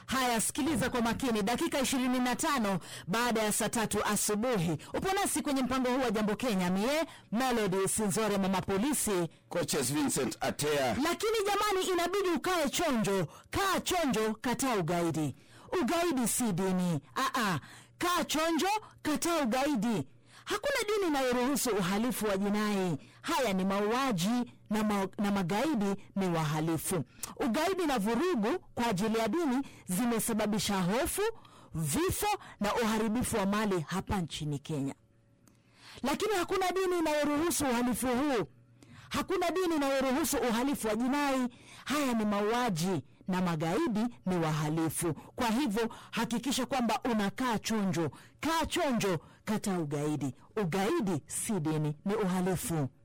Haya, sikiliza kwa makini. Dakika 25 baada ya saa tatu asubuhi, upo nasi kwenye mpango huu wa Jambo Kenya. Mie Melody Sinzore, mama polisi. Coaches Vincent Atea. Lakini jamani, inabidi ukae chonjo. Kaa chonjo, kataa ugaidi. Ugaidi si dini. Aa, kaa chonjo, kataa ugaidi. Hakuna dini inayoruhusu uhalifu wa jinai. Haya ni mauaji na, ma na magaidi ni wahalifu. Ugaidi na vurugu kwa ajili ya dini zimesababisha hofu, vifo na uharibifu wa mali hapa nchini Kenya, lakini hakuna dini inayoruhusu uhalifu huu. Hakuna dini inayoruhusu uhalifu wa jinai. Haya ni mauaji na magaidi ni wahalifu. Kwa hivyo hakikisha kwamba unakaa chonjo, kaa chonjo, kataa ugaidi. Ugaidi si dini, ni uhalifu.